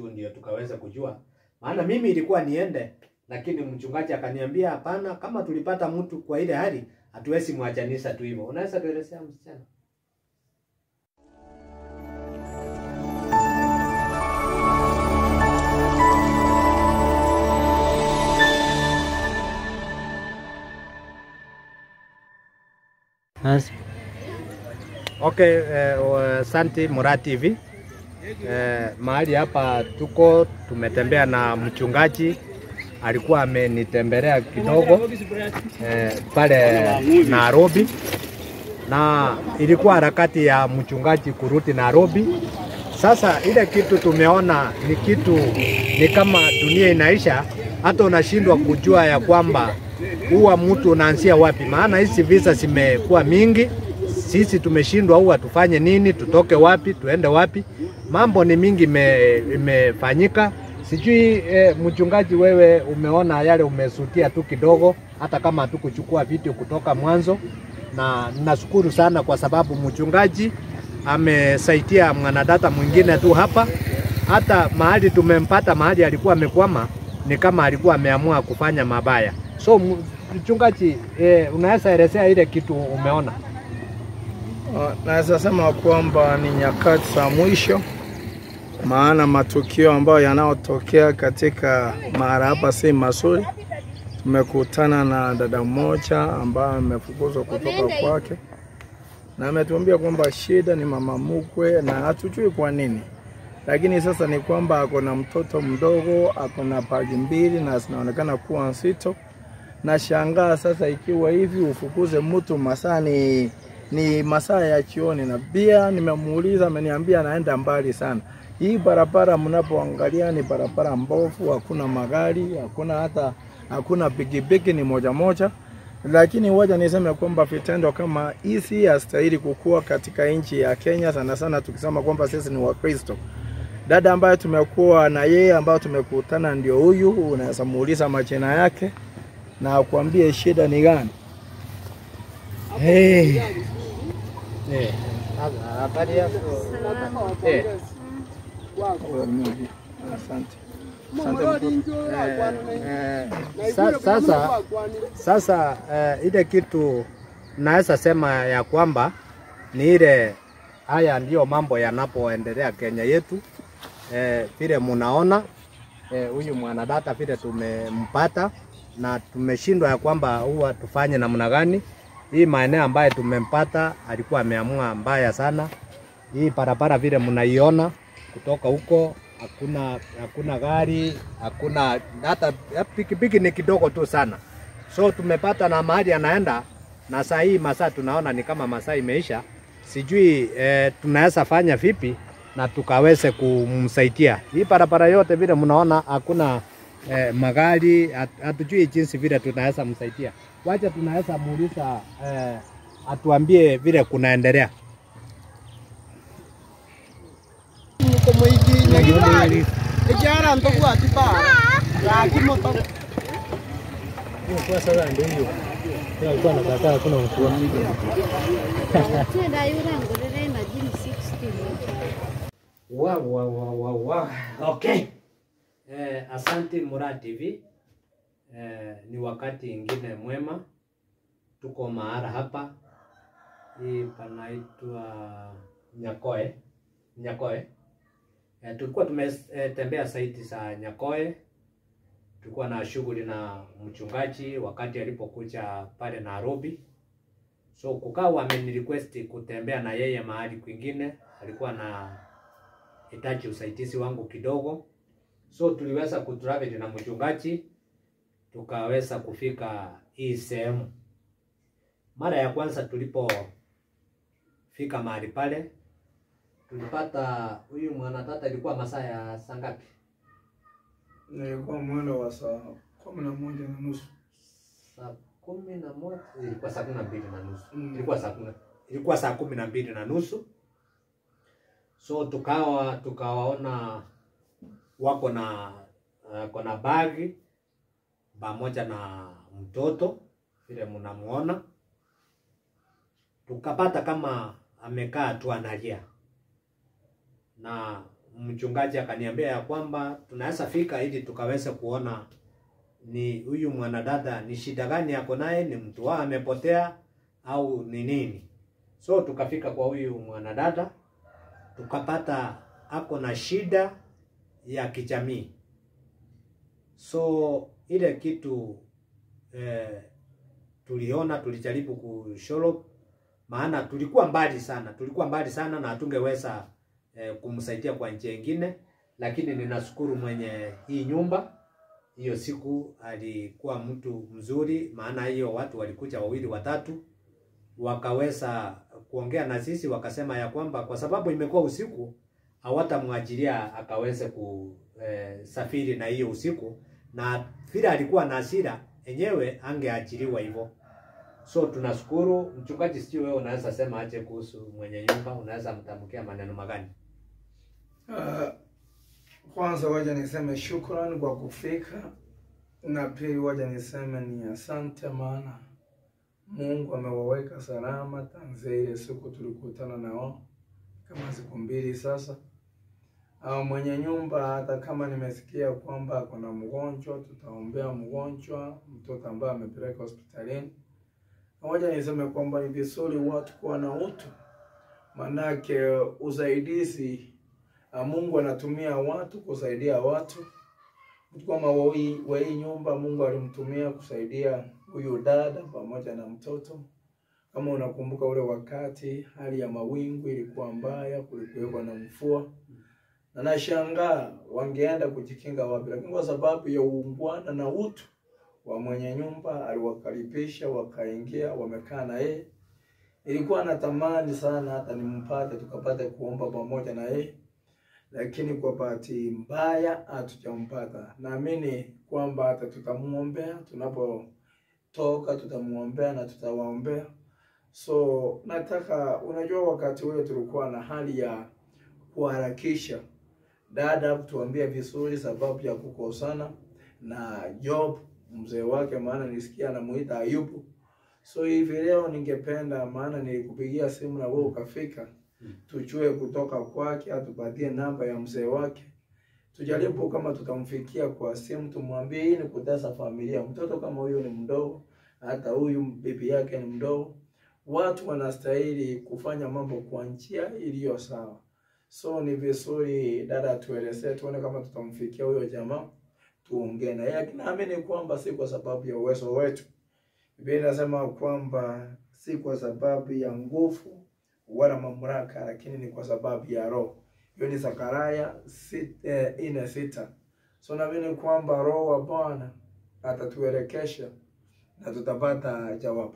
ndio tukaweza kujua, maana mimi ilikuwa niende, lakini mchungaji akaniambia hapana, kama tulipata mtu kwa ile hali hatuwezi mwachanisha tu hivyo. Unaweza tuelezea msichana? Basi Okay, eh, wa- Santi Mura TV. Eh, mahali hapa tuko tumetembea na mchungaji alikuwa amenitembelea kidogo eh, pale Nairobi, na ilikuwa harakati ya mchungaji kurudi Nairobi. Sasa ile kitu tumeona ni kitu ni kama dunia inaisha, hata unashindwa kujua ya kwamba huwa mtu unaanzia wapi, maana hizi visa zimekuwa mingi. Sisi tumeshindwa huwa tufanye nini, tutoke wapi, tuende wapi? Mambo ni mingi ime- imefanyika. Sijui eh, mchungaji, wewe umeona yale, umesutia tu kidogo, hata kama hatukuchukua video kutoka mwanzo, na nashukuru sana kwa sababu mchungaji amesaidia mwanadada mwingine tu hapa. Hata mahali tumempata, mahali alikuwa amekwama, ni kama alikuwa ameamua kufanya mabaya. So m- mchungaji, eh, unaweza elezea ile kitu umeona? Uh, Naweza sema kwamba ni nyakati za mwisho, maana matukio ambayo yanayotokea katika mahali hapa si mazuri. Tumekutana na dada mmoja ambaye amefukuzwa kutoka kwake na ametuambia kwamba shida ni mama mkwe na hatujui kwa nini, lakini sasa ni kwamba ako na mtoto mdogo, ako na bagi mbili na zinaonekana kuwa nzito. Na shangaa sasa, ikiwa hivi ufukuze mtu masaa ni ni masaa ya jioni, na pia nimemuuliza, ameniambia anaenda mbali sana. Hii barabara mnapoangalia ni barabara mbovu, hakuna magari, hakuna hata hakuna pikipiki, ni moja moja. Lakini waja niseme kwamba vitendo kama hizi hastahili kukua katika nchi ya Kenya, sana sana tukisema kwamba sisi ni Wakristo. Dada ambaye tumekuwa na yeye ambayo tumekutana ndio huyu, unaweza muuliza majina yake na akwambie shida ni gani. Hey. Eh, habari yako? Eh, Asante. eh, sa- sasa sasa eh, ile kitu naweza sema ya kwamba ni ile haya ndiyo mambo yanapoendelea Kenya yetu eh, vile munaona eh, huyu mwanadada vile tumempata na tumeshindwa ya kwamba huwa tufanye namna gani. Hii maeneo ambaye tumempata alikuwa ameamua mbaya sana. Hii barabara vile mnaiona kutoka huko hakuna hakuna gari, hakuna hata pikipiki ni kidogo tu sana. So tumepata na mahali anaenda, na saa hii masaa tunaona ni kama masaa imeisha. Sijui eh, tunaweza fanya vipi na tukaweze kumsaidia. Hii barabara yote vile mnaona hakuna eh, magari, hat- hatujui jinsi vile tunaweza msaidia. Wacha tunaweza muuliza eh, atuambie vile kunaendelea. Ejara ntoku atipa. Laki moto. kwa sasa ndio hiyo. Kila alikuwa anakataa hakuna mvua. Twenda yura ngorere majini 60. Wow, wow, wow, wow, wow. Okay. Eh, asante Mura TV. Eh, ni wakati ingine mwema, tuko mahara hapa, hii panaitwa Nyakoe, Nyakoe. Eh, tulikuwa tumetembea saiti za Nyakoe, tulikuwa na shughuli na mchungaji wakati alipokuja pale Nairobi. So kukawa amenirequest kutembea na yeye mahali kwingine, alikuwa na hitaji usaidizi wangu kidogo, so tuliweza kutravel na mchungaji tukaweza kufika hii sehemu. Mara ya kwanza tulipofika mahali pale, tulipata huyu mwanatata, ilikuwa masaa ya saa ngapi? Nilikuwa mwendo wa saa kumi na moja na nusu. Saa kumi na moja ilikuwa saa kumi na mbili na nusu Mm. ilikuwa saa kumi ilikuwa saa kumi na mbili na nusu so tukawa tukawaona wako na wako na bagi pamoja na mtoto vile mnamuona, tukapata kama amekaa tu analia, na mchungaji akaniambia ya kwamba tunaweza fika ili tukaweze kuona ni huyu mwanadada ni shida gani ako naye, ni mtu wao amepotea au ni nini. So tukafika kwa huyu mwanadada tukapata ako na shida ya kijamii. So ile kitu eh, tuliona tulijaribu kusholo, maana tulikuwa mbali sana, tulikuwa mbali sana na hatungeweza eh, kumsaidia kwa njia ingine, lakini ninashukuru mwenye hii nyumba hiyo siku alikuwa mtu mzuri, maana hiyo watu walikuja wawili watatu, wakaweza kuongea na sisi, wakasema ya kwamba kwa sababu imekuwa usiku hawatamwajilia akaweze kusafiri na hiyo usiku, na vile alikuwa na hasira enyewe angeachiliwa hivyo. So tunashukuru mchungaji. Sijui wewe unaweza sema aje kuhusu mwenye nyumba, unaweza mtamkia maneno magani? Uh, kwanza waja niseme shukrani kwa kufika, na pili waja niseme ni asante, maana Mungu amewaweka salama tanzia ile siku tulikutana nao kama siku mbili sasa. Au mwenye nyumba, hata kama nimesikia kwamba kuna mgonjwa, tutaombea mgonjwa, mtoto ambaye amepeleka hospitalini. Moja niseme kwamba ni vizuri watu kuwa na utu, manake usaidizi Ah, Mungu anatumia watu kusaidia watu. Mtu kama wa hii wa hii nyumba Mungu alimtumia kusaidia huyu dada pamoja na mtoto. Kama unakumbuka ule wakati hali ya mawingu ilikuwa mbaya, kulikuwa na mvua. Na nashangaa wangeenda kujikinga wapi, lakini kwa sababu ya uungwana na utu wa mwenye nyumba aliwakaribisha, wakaingia, wamekaa na yeye. Ilikuwa natamani sana hata nimpate tukapate kuomba pamoja na yeye lakini kwa bahati mbaya hatujampata. Naamini kwamba hata tutamuombea tunapotoka, tutamuombea na tutawaombea. So nataka, unajua, wakati ule tulikuwa na hali ya kuharakisha dada kutuambia vizuri sababu ya kukosana na Job mzee wake, maana nisikia anamuita Ayubu. So hivi leo ningependa, maana nilikupigia simu na wewe ukafika tujue kutoka kwake, atupatie namba ya mzee wake, tujaribu kama tutamfikia kwa simu, tumwambie hii ni kutesa familia. Mtoto kama huyu ni mdogo, hata huyu bibi yake ni mdogo. Watu wanastahili kufanya mambo kwa njia iliyo sawa. So ni vizuri dada atuelezee, tuone kama tutamfikia huyo jamaa, tuongee na yeye. Naamini kwamba si kwa sababu ya uwezo wetu. Biblia inasema kwamba si kwa sababu ya nguvu wala mamlaka, lakini ni kwa sababu ya Roho. Hiyo ni Zakaria sit- eh, nne sita. So naamini kwamba Roho wa Bwana atatuelekesha na tutapata jawabu.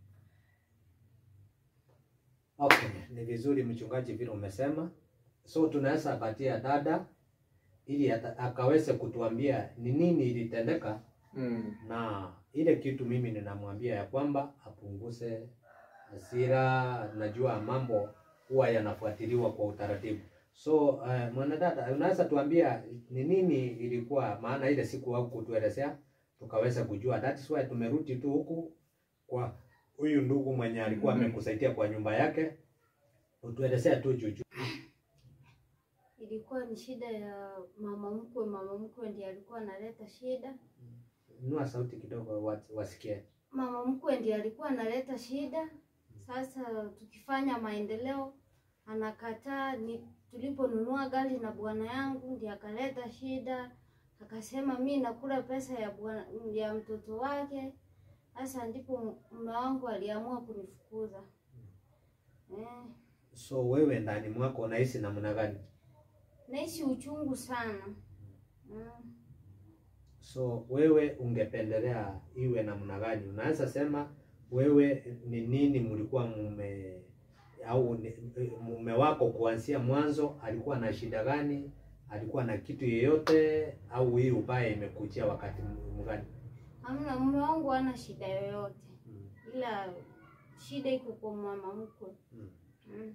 Okay, ni vizuri mchungaji vile umesema. So tunaweza patia dada ili ata- akaweze kutuambia ni nini ilitendeka, Mm. na ile kitu mimi ninamwambia ya kwamba apunguze hasira. Najua mambo huwa yanafuatiliwa kwa utaratibu. So uh, mwanadada, unaweza tuambia ni nini ilikuwa maana ile siku au kutuelezea tukaweza kujua. That's why tumerudi tu huku kwa huyu ndugu mwenye alikuwa Mhm. amekusaidia kwa nyumba yake, utuelezea tu juu juu. Ilikuwa ni shida ya mama mkwe. Mama mkwe ndiye alikuwa analeta shida. Inua sauti kidogo wat- wasikie. Mama mkwe ndiye alikuwa analeta shida. Sasa tukifanya maendeleo anakataa. Ni tuliponunua gari na bwana yangu ndiye akaleta shida, akasema mi nakula pesa ya bwana ya mtoto wake. Sasa ndipo mume wangu aliamua kunifukuza eh. So wewe ndani mwako unahisi namna gani? Naishi uchungu sana mm. So wewe ungependelea iwe namna gani? Unaweza sema wewe ni nini mlikuwa mume au ni- mume wako kuanzia mwanzo alikuwa na shida gani? Alikuwa na kitu yeyote au hii ubaya imekujia wakati mgani? Hamna, mume wangu hana shida yoyote, Mm. ila shida iko kwa mama mkwe Mm. mm.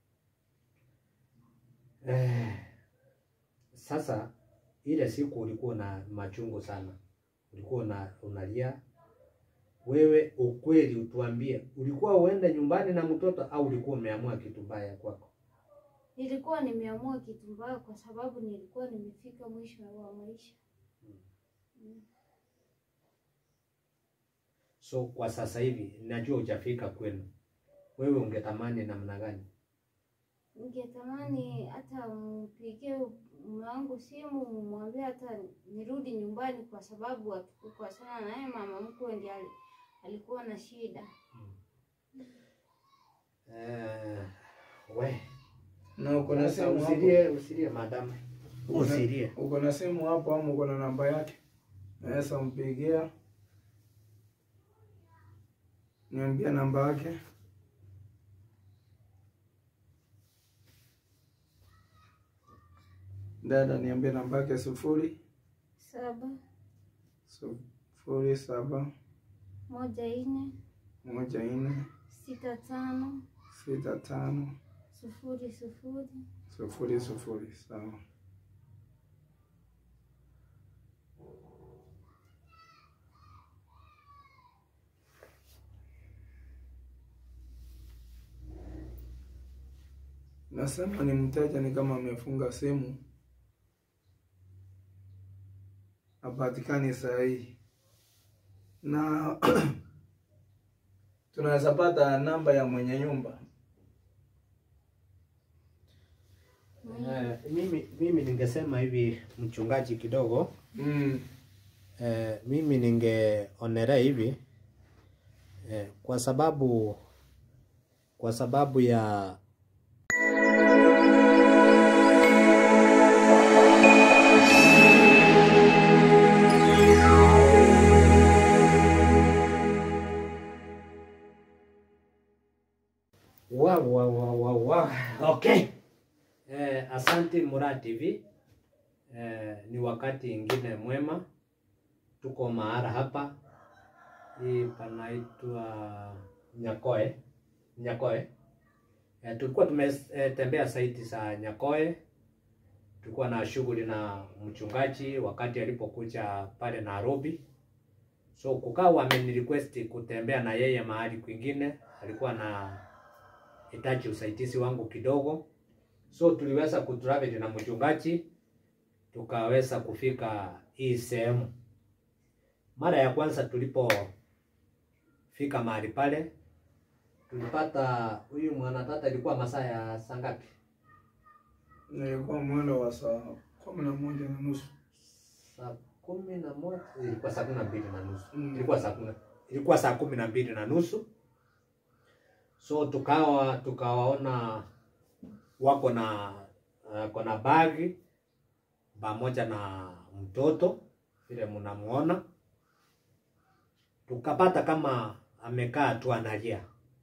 Eh, sasa ile siku ulikuwa na machungu sana, ulikuwa una, unalia wewe. Ukweli utuambie, ulikuwa uende nyumbani na mtoto au ulikuwa umeamua kitu mbaya kwako? nilikuwa nimeamua kitu mbaya kwa sababu nilikuwa nimefika mwisho wa maisha. So kwa sasa hivi najua hujafika kwenu, wewe ungetamani namna gani? Ningetamani hata mpigie mume wangu simu, mumwambie hata nirudi nyumbani, kwa sababu hatukukosana naye. Mama mkwe ndiye ali- alikuwa na shida. Eh, we Na uko na sasa simu hapo? usilie, usilie madam, Uko na- usilie. Uko na simu hapo ama uko na namba yake? Naweza mpigia. Niambia namba yake. Dada, niambie namba yake sufuri saba sufuri saba moja nne moja nne sita tano sita tano sufuri sufuri sufuri sufuri. Sawa. Nasema ni mteja ni kama amefunga simu, hapatikani sahihi, na tunaweza pata namba ya mwenye nyumba. Eh, mimi, mimi ningesema hivi mchungaji kidogo Mm. eh, mimi ningeonelea hivi eh, kwa sababu kwa sababu ya Wow, wow, wow, wow, wow. Okay. Eh, asante Mura TV. Eh, ni wakati ingine mwema, tuko mahara hapa, hii panaitwa Nyakoe, Nyakoe. Eh, tulikuwa tumetembea saiti za Nyakoe, tulikuwa na shughuli na mchungaji wakati alipokuja pale Nairobi, so kukawa amenirequest kutembea na yeye mahali kwingine, alikuwa na hitaji usaidizi wangu kidogo, so tuliweza kutravel na mchungaji tukaweza kufika hii sehemu. Mara ya kwanza tulipofika mahali pale, tulipata huyu mwanadada, ilikuwa masaa ya saa ngapi? Nilikuwa mwendo wa saa kumi na moja na nusu. Saa kumi na moja, ilikuwa saa kumi na mbili na nusu Mm. ilikuwa saa kumi, ilikuwa saa kumi na mbili na nusu so tukawa tukawaona wako na uh, kona bagi pamoja na mtoto vile mnamuona, tukapata kama amekaa tu analia,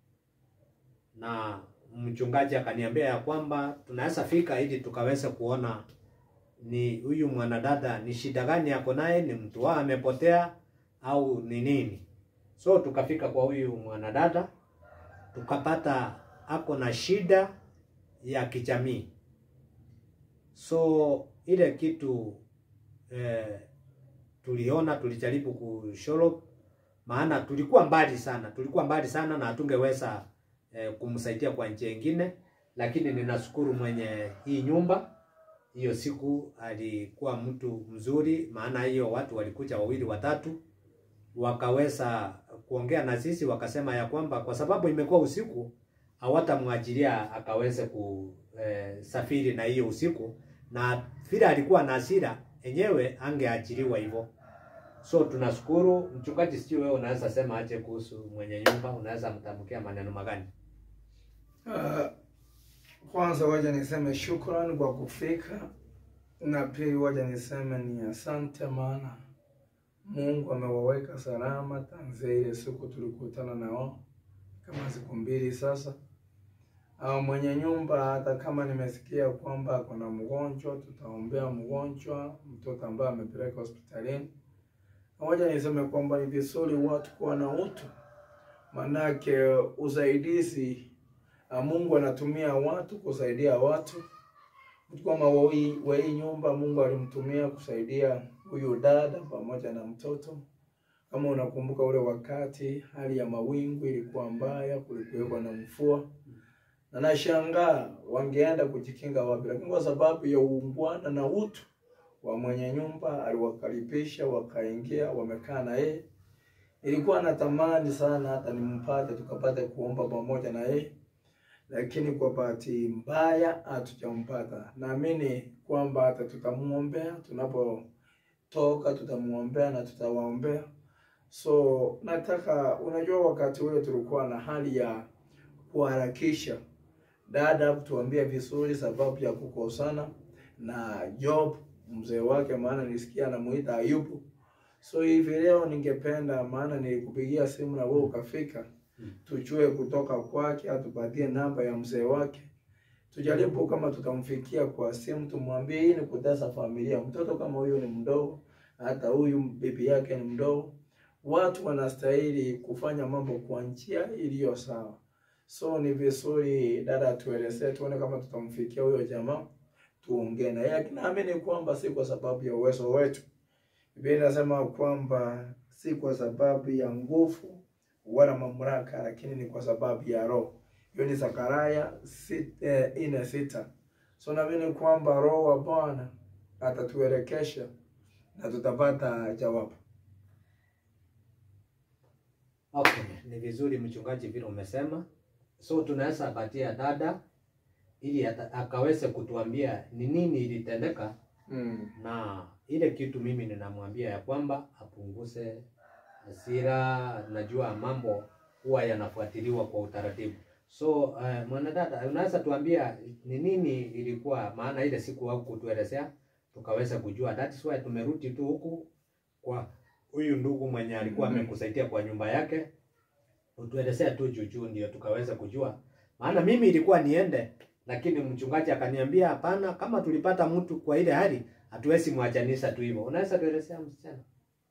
na mchungaji akaniambia ya kwamba tunaweza fika ili tukaweza kuona ni huyu mwanadada ni shida gani ako naye, ni mtu wao amepotea au ni nini. So tukafika kwa huyu mwanadada tukapata ako na shida ya kijamii. So ile kitu eh, tuliona tulijaribu kusholo, maana tulikuwa mbali sana, tulikuwa mbali sana na hatungeweza eh, kumsaidia kwa njia ingine, lakini ninashukuru mwenye hii nyumba hiyo siku alikuwa mtu mzuri, maana hiyo watu walikuja wawili watatu, wakaweza kuongea na sisi, wakasema ya kwamba kwa sababu imekuwa usiku hawatamwajilia akaweze kusafiri na hiyo usiku, na vile alikuwa na hasira enyewe angeajiriwa hivyo. So tunashukuru mchungaji. Sijui wewe unaweza sema aje kuhusu mwenye nyumba, unaweza mtamkia maneno magani? Uh, kwanza waja niseme shukrani kwa kufika, na pili waja niseme ni asante, maana Mungu amewaweka salama tanzia ile siku tulikutana na wao kama siku mbili sasa. Uh, mwenye nyumba, hata kama nimesikia kwamba kuna mgonjwa, tutaombea mgonjwa, mtoto ambaye amepeleka hospitalini. Waja niseme kwamba ni vizuri watu kuwa na utu, manake usaidizi Uh, Mungu anatumia watu kusaidia watu. Mtu kama wa hii wa hii nyumba Mungu alimtumia kusaidia huyu dada pamoja na mtoto. Kama unakumbuka ule wakati hali ya mawingu ilikuwa mbaya, kulikuwa na mvua, na nashangaa wangeenda kujikinga wapi, lakini kwa sababu ya uungwana na utu wa mwenye nyumba aliwakaribisha, wakaingia, wamekaa na yeye. Ilikuwa natamani sana hata nimpate tukapate kuomba pamoja na yeye, lakini kwa bahati mbaya hatujampata. Naamini kwamba hata tutamuombea tunapotoka, tutamuombea na tutawaombea. So nataka, unajua, wakati ule tulikuwa na hali ya kuharakisha dada tuambie vizuri sababu ya kukosana na Job mzee wake, maana nisikia anamuita Ayubu. So hivi leo ningependa, maana nilikupigia simu na wewe ukafika, tujue kutoka kwake, atupatie namba ya mzee wake, tujaribu kama tutamfikia kwa simu, tumwambie hii ni kutesa familia. Mtoto kama huyu ni mdogo, hata huyu bibi yake ni mdogo. Watu wanastahili kufanya mambo kwa njia iliyo sawa. So ni vizuri dada tuelezee, tuone kama tutamfikia huyo jamaa, tuongee na yeye. Naamini kwamba si kwa sababu ya uwezo wetu. Biblia inasema kwamba si kwa sababu ya nguvu wala mamlaka, lakini ni kwa sababu ya Roho. Hiyo ni Zakaria sita, eh, nne sita. So naamini kwamba Roho wa Bwana atatuelekesha na tutapata jawabu. Okay, ni vizuri mchungaji vile umesema. So tunaweza patia dada ili ata- akaweze kutuambia ni nini ilitendeka, Mm. na ile kitu mimi ninamwambia ya kwamba apunguze hasira. Najua mambo huwa yanafuatiliwa kwa utaratibu. So uh, mwanadada, unaweza tuambia ni nini ilikuwa maana ile siku au kutuelezea tukaweza kujua. That is why tumerudi tu huku kwa huyu ndugu mwenye alikuwa Mhm. amekusaidia kwa nyumba yake, utuelezea tu juujuu, ndio tukaweza kujua. Maana mimi ilikuwa niende, lakini mchungaji akaniambia hapana, kama tulipata mtu kwa ile hali hatuwezi mwachanisha tu hivyo. Unaweza tuelezea msichana?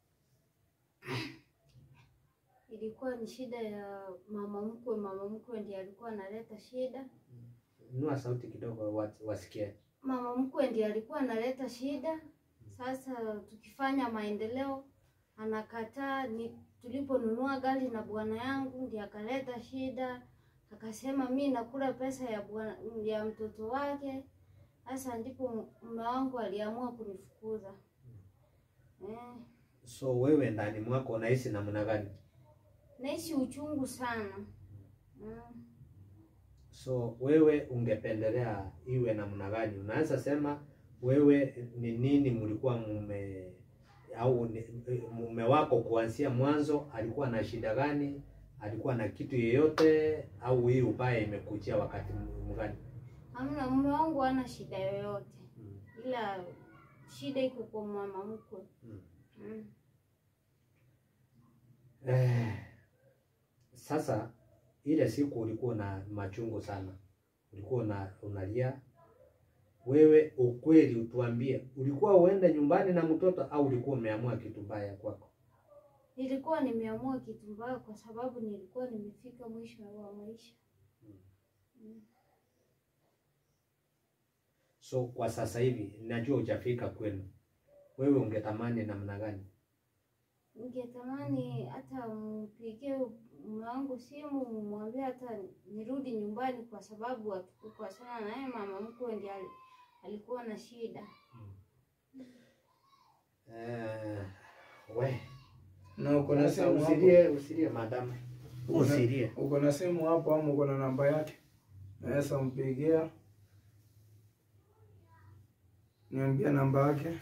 Ilikuwa ni shida ya mama mkwe. Mama mkwe ndiye alikuwa analeta shida. Nua sauti kidogo wa- wasikie. Mama mkwe ndiye alikuwa analeta shida. Sasa tukifanya maendeleo anakataa. Ni tuliponunua gari na bwana yangu ndiye akaleta shida, akasema mi nakula pesa ya bwana ya mtoto wake. Sasa ndipo mume wangu aliamua kunifukuza eh. So wewe ndani mwako unahisi namna gani? Naishi uchungu sana mm. So wewe ungependelea iwe namna gani? Unaweza sema wewe ni nini mlikuwa mume au ni- mume wako kuanzia mwanzo alikuwa na shida gani? Alikuwa na kitu yeyote au hii ubaya imekujia wakati m- gani? Hamna, mume wangu hana shida yoyote, Mm. ila shida iko kwa mama mkwe Mm. mm. Eh, sasa ile siku ulikuwa na machungu sana, ulikuwa una, unalia wewe. Ukweli utuambie, ulikuwa uende nyumbani na mtoto au ulikuwa umeamua kitu mbaya kwako? Nilikuwa nimeamua kitu mbaya kwa sababu nilikuwa nimefika mwisho wa maisha mm. So kwa sasa hivi najua hujafika kwenu, wewe ungetamani namna gani? Ningetamani hata mpigie mume wangu simu, mwambie hata nirudi nyumbani, kwa sababu hatukukosana na yeye. Mama mkwe ndiye ali- alikuwa na shida. Eh, we Na uko na sasa simu hapo? usilie, usilie madam, Uko- usilie. Uko na simu hapo ama uko na namba yake? Naweza mpigia, niambia namba yake.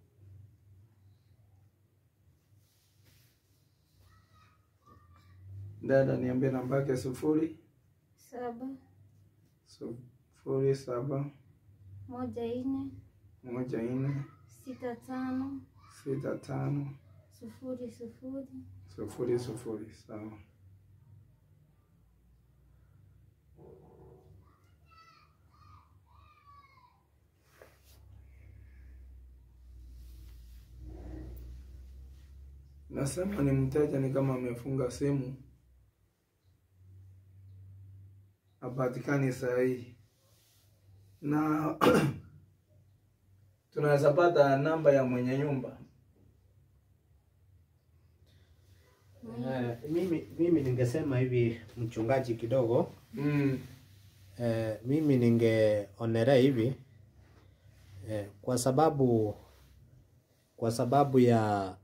Dada, niambie namba yake sufuri saba sufuri saba moja nne moja nne sita tano sita tano sufuri sufuri sufuri sufuri. Sawa. Nasema ni mteja, ni kama amefunga simu, hapatikani sahihi, na tunaweza pata namba ya mwenye nyumba. Eh, mimi mimi ningesema hivi mchungaji kidogo Mm. eh, mimi ningeonelea hivi eh, kwa sababu kwa sababu ya